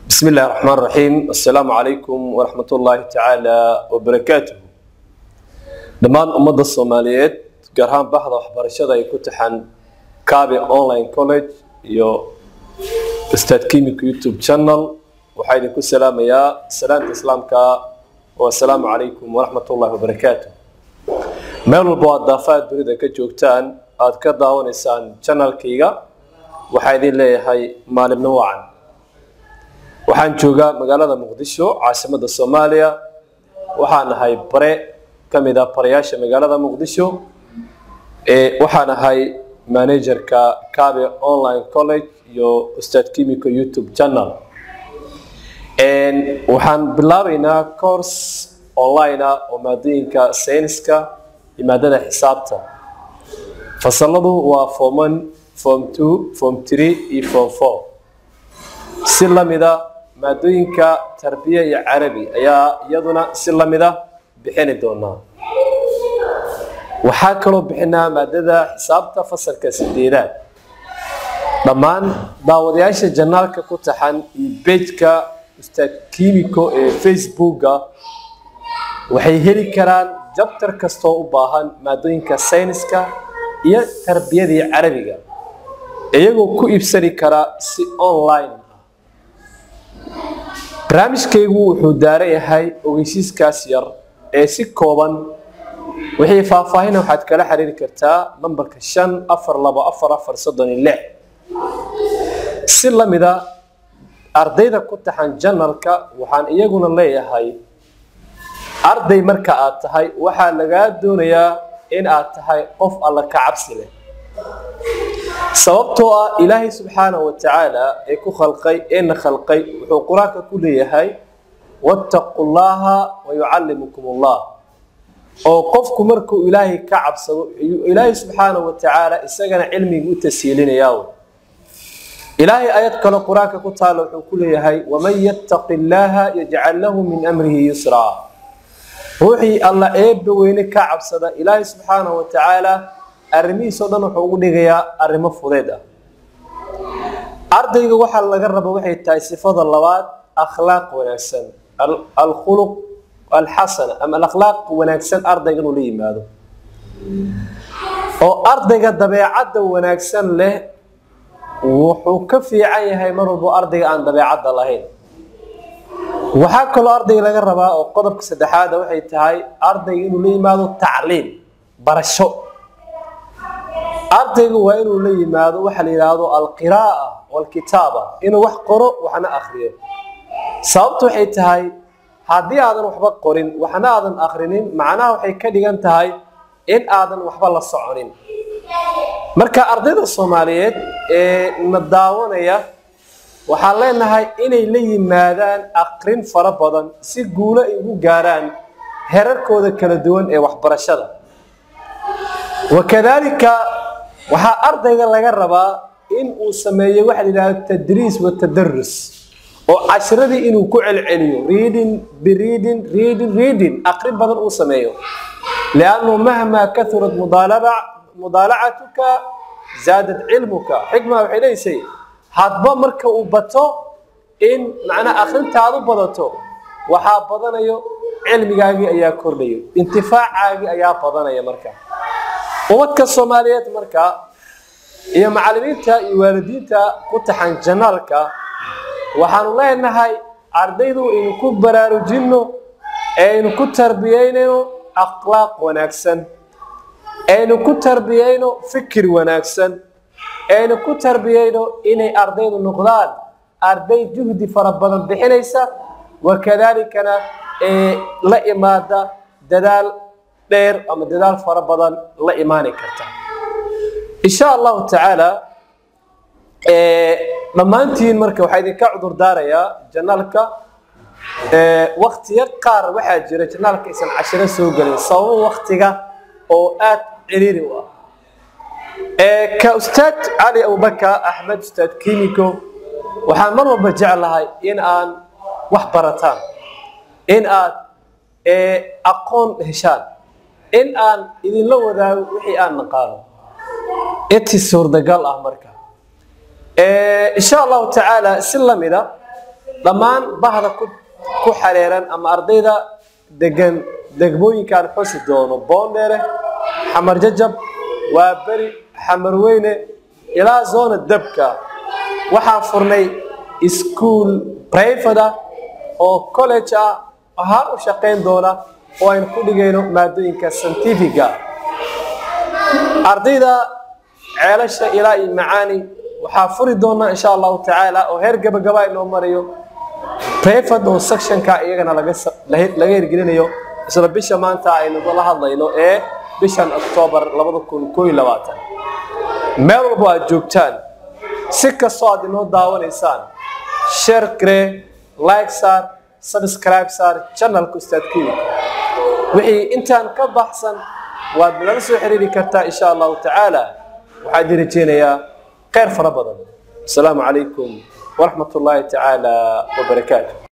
بسم الله الرحمن الرحيم السلام عليكم ورحمة الله تعالى وبركاته dhammaan ummadda soomaaliyeed gaar ahaan baxda waxbarashada ay ku taxan kaabe online college iyo ustaad kimiko youtube channel waxaa idinku salaamayaa salaanta islaamka oo assalaamu calaykum waraxmat ullahi wabarakaatu meel walba oo aad daafaha dunida ka joogtaan aad ka daawanaysaan channelkayga waxaa idin leeyahay maalimno wacan waxaan joogaa magaalada muqdisho caasimadda soomaaliya waxaan ahay bare ka mid ah barayaasha magaalada muqdisho waxaan ahay managerka cabe online college iyo ustaad kimiko youtube channel waxaan bilaabeynaa course online ah oo maadooyinka sayniska iyo maadada xisaabta fasaladu waa form one form two form three iyo form four si lamida maadooyinka tarbiya iyo carabi ayaa iyaduna si lamida bixini doonaa waxaa kaloo bixinaa maadada xisaabta fasalka sideedaad dhammaan daawadayaasha janaalka ku taxan iyo bejka ustaad kimiko ee facebooka waxay heli karaan jabtar kastoo u baahan maadooyinka sayniska iyo tarbiyadii carabiga iyagoo ku iibsani karaa si online barnaamijkaygu wuxuu daaran yahay ogeysiiskaas yar ee si kooban wixii faahfaahina waxaad kala xiriiri kartaa nambarka shan afar labo afar afar soddon iyo lix si lamida ardayda ku taxan janalka waxaan iyaguna leeyahay arday marka aad tahay waxaa lagaa doonayaa in aad tahay qof alla ka cabsi leh sababtoo ah ilaahay subxaanahu wa tacaala ee ku khalqay eena khalqay wuxuu qur-aanka ku leeyahay wattaqu llaha wayucallimukum allah oo qofku markuu ilaahay ka cabsado ilaahay subxaanahu wa tacaala isagana cilmiga u tashiilinayaa ilaahay ayad kale qur-aanka ku taala wuxuu ku leeyahay waman yattaqi llaha yajcal lahu min amrihi yusraa ruuxii alla eebba weyne ka cabsada ilaahay subxaanahu wa tacaala arrimihiisoo dhan wuxuu ugu dhigayaa arrimo fudeed ah ardayga waxaa laga rabo waxay tahay sifada labaad akhlaaq wanaagsan alkhuluq alxasana ama alakhlaaq wanaagsan ardayga inuu la yimaado oo ardayga dabeecadda wanaagsan leh wuxuu ka fiican yahay mar walbo ardayga aan dabeecadda lahayn waxaa kaloo ardayga laga rabaa oo qodobka saddexaada waxay tahay ardayga inuu la yimaado tacliim barasho ardaygu waa inuu la yimaado waxa la yidhaahdo alqira'a walkitaaba inuu wax qoro waxna akriyo sababtu waxay tahay haddii aadan waxba qorin waxna aadan akrinin macnaha waxay ka dhigan tahay in aadan waxba la soconin marka ardayda soomaaliyeed ee na daawanaya waxaan leenahay inay la yimaadaan akrin fara badan si guulo ay ugu gaaraan herarkooda kala duwan ee waxbarashada wakadalika waxaa ardayga laga rabaa in uu sameeyo waxa la yidhahdo tadriis wa tadarus oo cashiradii inuu ku celceliyo reading bereading reading reading aqrin badan uu sameeyo liannu mahmaa kahurat mudaalacatuka zaadad cilmuka xikma waxay leysay hadba marka uu bato in macnaa akrintaadu badato waxaa badanayo cilmigaagii ayaa kordhayo intifaacaagii ayaa badanaya marka umadka soomaaliyeed marka iyo macalimiinta iyo waalidiinta ku taxan janaalka waxaanu leenahay ardaydu aynu ku baraarujinno aynu ku tarbiyeynayno akhlaaq wanaagsan aynu ku tarbiyeyno fikir wanaagsan aynu ku tarbiyeyno inay ardaydu noqdaan arday juhdi fara badan bixinaysa wakadalikana ee la imaada dadaal dheer ama dadaal fara badan la imaani karta insha allahu tacaala dhammaantiin marka waxaa idinka cudur daarayaa janaalka waktiyo qaar waxaa jira janaalka aysan cashiro soo gelin sababo waktiga oo aad ciriiri u ah ka ustaad cali abubakar axmed ustaad kimiko waxaan mar walba jeclahay in aan wax barataan in aad aqoon heshaan in aan idinla wadaago wixii aan naqaano inti suurtagal ah marka insha allahu tacaala si lamida dhammaan bahda ku ku xareeran ama ardayda degan degmooyinkaan xusi doono boondheere xamar jajab waa beri xamar weyne ilaa zoona dabka waxaan furnay iskuol brivate ah oo college ah ahaan u shaqayn doona oo aynu ku dhigayno maadooyinka scientifiga ardayda ceelasha ilaa iyo macaani waxaa furi doonaa insha allahu tacaala oo heer gabagaba inoo marayo brivate oo sectionka iyagana laga laga hirgelinayo isla bisha maanta aynu la hadlayno ee bishan octoobar labada kun koo iyo labaatan meel walbo aad joogtaan si kastoo aad inoo daawanaysaan share garee like saar subscribe saar channelka ustaad kiwika wixii intaan ka baxsan waad nala soo xiriiri kartaa insha allahu tacaala waxaan idin rajeynayaa khayr fara badan asalaamu calaykum waraxmat ullaahi tacaala wabarakaatu